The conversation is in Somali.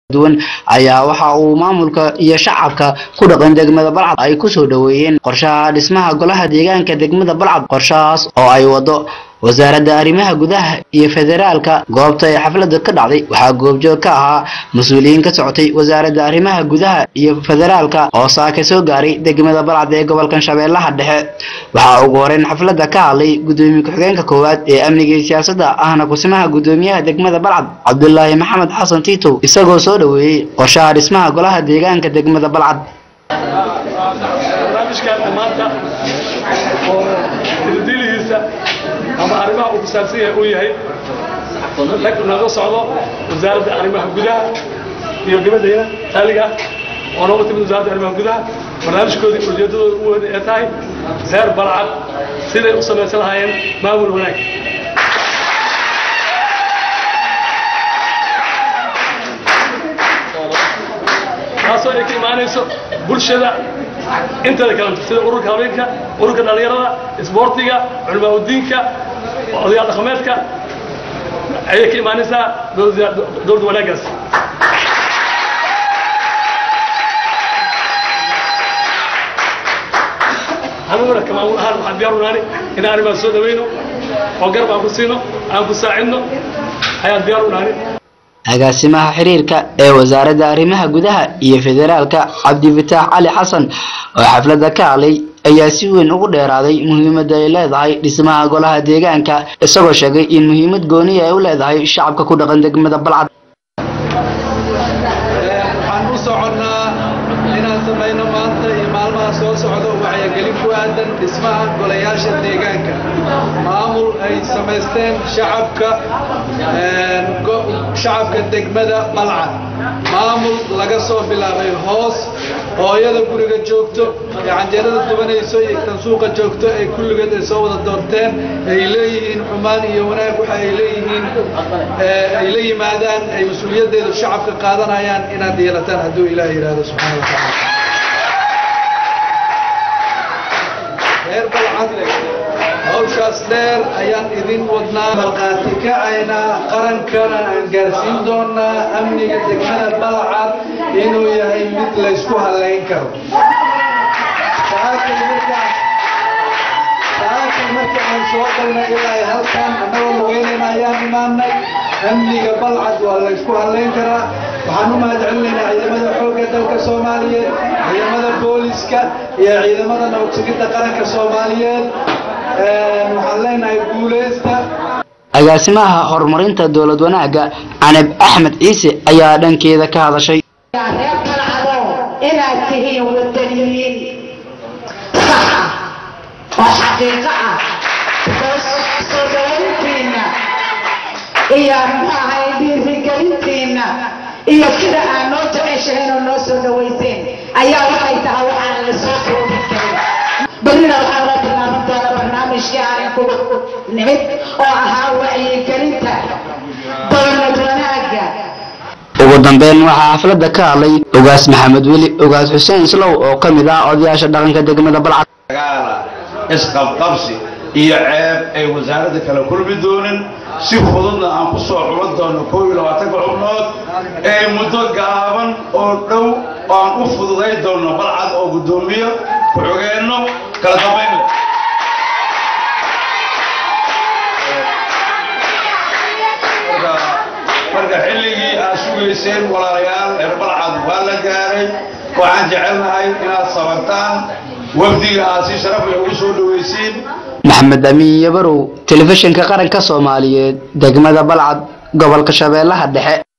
duwan ayaa waxa uu maamulka iyo shacabka ku dhaqan degmada balcad ay kusoo dhaweeyeen qorshaha dhismaha golaha deegaanka degmada balcad qorshahaas oo ay wado wasaaradda arrimaha gudaha iyo federaalka goobta ee xafladda ka dhacday waxaa goobjoog ka ahaa mas-uuliyiin ka socotay wasaaradda arrimaha gudaha iyo federaalka oo saaka soo gaaray degmada balcad ee gobolkan shabeellaha dhexe waxaa ugu horeyn xafladda ka hadlay gudoomiye ku-xigeenka koowaad ee amniga iyo siyaasadda ahna kusimaha gudoomiyaha degmada balcad cabdulaahi maxamed xasan tiitow isagoo soo dhaweeyey qorshaha dhismaha golaha deegaanka degmada balcad barnaamijkan maanta oo dildilihiisa ama arrimaha uu kusaabsan yahay uu yahay rag naga socdo wasaaradda arrimaha gudaha iyo gabadhayna taaliga oo nooga timid wasaaradda arrimaha gudaha barnaamijkoodii ujeedadooda u weyn ee tahay reer balcad siday u samaysan lahaayeen maamul wanaag taasoo ay ka imaanayso bulshada inteeda kalenta sida ururka haweenka ururka dhallinyarada isboortiga culamaa udiinka odayaal dhaqameedka ayay ka imaanaysaa dowladda wanaaggaas aniguna kamaamul ahaan waxaan diyaar unaani inaan arrimaas soo dhawayno oo garab aan ku siino aan ku saacidno ayaan diyaar unaani agaasimaha xiriirka ee wasaaradda arrimaha gudaha iyo federaalka cabdifataax cali xasan oo xafladda ka hadlay ayaa si weyn ugu dheeraaday muhiimadda ay leedahay dhismaha golaha deegaanka isagoo sheegay in muhiimad gooniya ay u leedahay shacabka ku dhaqan degmada balcad waxaan u soconnaa inaan samayno maanta iyo maalmaha soo socdo wacyigelin ku aadan dhismaha golayaasha deegaanka maamul ay samaysteen shacabka shacabka degmada balcad maamul laga soo bilaabay hoos hooyada guriga joogto ee canjeerada dubanayso iyo tan suuqa joogto ee kulligeed ay soo wada doorteen ay leeyihiin xumaan iyo wanaag waxa ay leeyihiin ay la yimaadaan ay mas-uuliyaddeedu shacabka qaadanayaan inaad yeelataan hadduu ilaah yidhaahdo subxaana wa tacaala reer balcad hawshaas dheer ayaan idin wadnaa markhaati kacaynaa qarankana aan gaarsiin doonaa amniga degmada balcad inuu yahay mid laysku hallayn karo saakay marka aan soo galnay ilaa halkan annagoo lugeynayna ayaan imaanay amniga balcad waa laysku hallayn karaa waxaan u mahadcelinaynaa ciidamada xoogga dalka soomaaliyeed ciidamada booliska iyo ciidamada nabadsugidda qaranka soomaaliyeed waxaan leenahay guuleysta agaasimaha horumarinta dowlad wanaagga canab axmed ciise ayaa dhankeeda ka hadashay reer balcado inaad tihiin wadaniyiin sax ah oo xaqiiqo ah soo dhawayntiinna iyo muxuu ahay dhiirigelintiinna iyo sida aad noo jeceshaheen oo noo soo dhawayseen ayaa waxay tahay waxaan la soo koobi karin berrina waxaa loo bilaaban doona barnaamijkii aanan ku nimid oo ahaa wacyigelinta dowlad wanaagga ugu dambeyn waxaa xafladda ka hadlay ogaas maxamed weli ogaas xuseen islow oo ka mid ah odayaasha dhaqanka degmada balcad dagaala isqabqabsi iyo ceeb ay wasaaradda kala kulmi doonin si fududna aan ku soo xulan doono koob iyo labaatanka xubnood ee muddo gaaban oo dhow oo aan u fududayn doono balcad oo guddoomiyo ku-xigeenno kala dambayn leh marka xilligii aad sugayseen walaalayaal reer balcad waa la gaaray waxaan jecelnahay inaad sabartaan wafdiga aad si sharaf leh ugu soo dhawaysiin maxamed amiin yabarow telefishinka qaranka soomaaliyeed degmada balcad gobolka shabeellaha dhexe